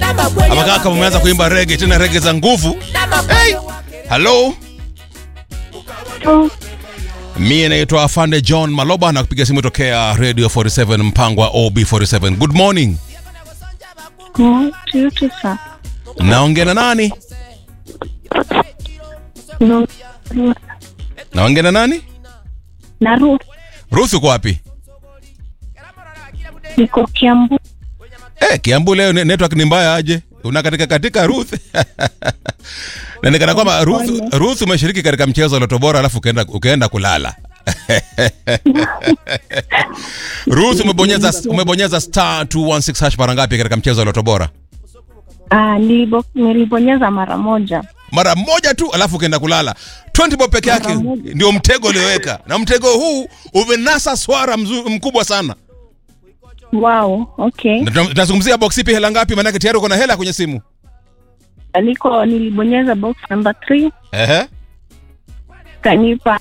Ama kaka umeanza kuimba rege tena rege za nguvu. Hey! Hello. Mie naitwa Afande John Maloba na kupiga simu tokea Radio 47 mpango wa OB47. Good morning. Mm, tutu sa. Naongea na nani? No, Naongea na nani? na Ruth Ruth uko wapi? niko Kiambu. Eh, Kiambu leo ne- network ni mbaya aje? Unakatika katika Ruth. na nikana kwamba Ruth, Ruth umeshiriki katika mchezo wa Loto Bora alafu ukaenda ukaenda kulala. Ruth umebonyeza umebonyeza star 216 hash mara ngapi katika mchezo wa Loto Bora? Ah, nilibo, nilibonyeza mara moja. Mara moja tu alafu ukaenda kulala. 20 bob peke yake Mara moja. ndio mtego ulioweka. Na mtego huu umenasa swara mzu, mkubwa sana. Wow, okay. Na tuna- Tunazungumzia box ipi hela ngapi maana tayari uko na hela kwenye simu. Niko nilibonyeza box number 3 Ehe. kanipa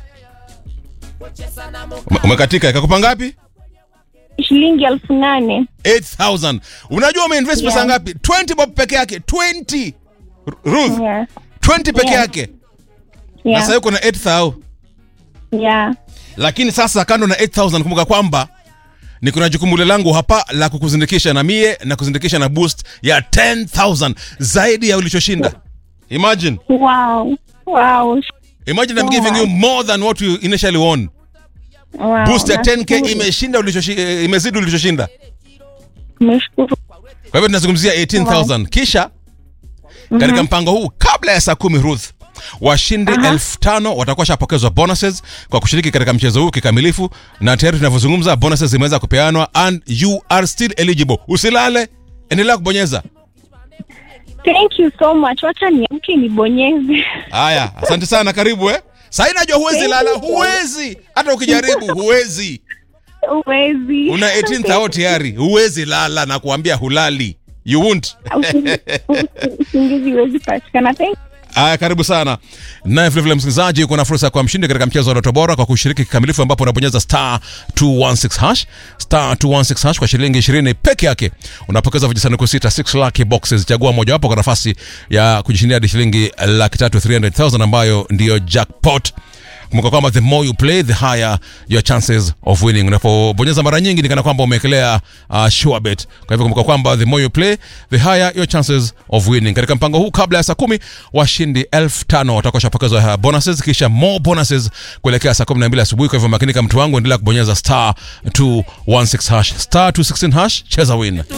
Ume- Umekatika ikakupa ngapi? shilingi elfu nane 8000 unajua umeinvest pesa Yeah. ngapi 20 bob peke yake 20 R- Ruth yeah. 20 peke Yeah. yake na Yeah. sasa uko na 8000 Yeah. lakini sasa kando na 8000 kumbuka kwamba ni kuna jukumu lile langu hapa la kukuzindikisha na mie na kuzindikisha na boost ya 10000 zaidi ya ulichoshinda imagine Wow. Wow. imagine I'm Oh giving my. you more than what you initially won Wow. boost ya 10k nashukuru. imeshinda ulichoshi- eh, imezidi ulichoshinda Nimeshukuru. kwa hivyo tunazungumzia 18000 kisha katika mpango huu kabla ya saa kumi Ruth washindi elfu tano watakuwa washapokezwa bonuses kwa kushiriki katika mchezo huu kikamilifu, na tayari tunavyozungumza bonuses zimeweza kupeanwa and you are still eligible. Usilale, endelea kubonyeza. Thank you so much. Wacha niamke nibonyeze. Haya, asante sana, karibu eh. Sasa najua huwezi Thank lala, you. huwezi hata ukijaribu, huwezi. Uwezi. Una 18 thao tayari, huwezi lala na kuambia hulali, you won't. Usingizi- Usingizi huwezi patikana. Thank Aya, karibu sana naye vilevile msikilizaji, kuna fursa ya kuwa mshindi katika mchezo wa Loto Bora kwa kushiriki kikamilifu, ambapo unabonyeza star 216 hash star 216 hash kwa shilingi 20 peke yake unapokeza vijisanduku sita 6 lucky boxes. Chagua mojawapo kwa nafasi ya kujishindia hadi shilingi laki tatu 300,000 ambayo ndiyo jackpot. Kumbuka kwamba the more you play the higher your chances of winning. Unapobonyeza mara nyingi ni kana kwamba umewekelea uh, sure bet. Kwa hivyo kumbuka kwamba the more you play the higher your chances of winning. Katika mpango huu kabla ya saa kumi washindi elfu tano watakuwa washapokezwa uh, bonuses kisha more bonuses kuelekea saa kumi na mbili asubuhi. Kwa hivyo makinika mtu wangu, endelea kubonyeza star 216 hash star 216 hash, cheza win.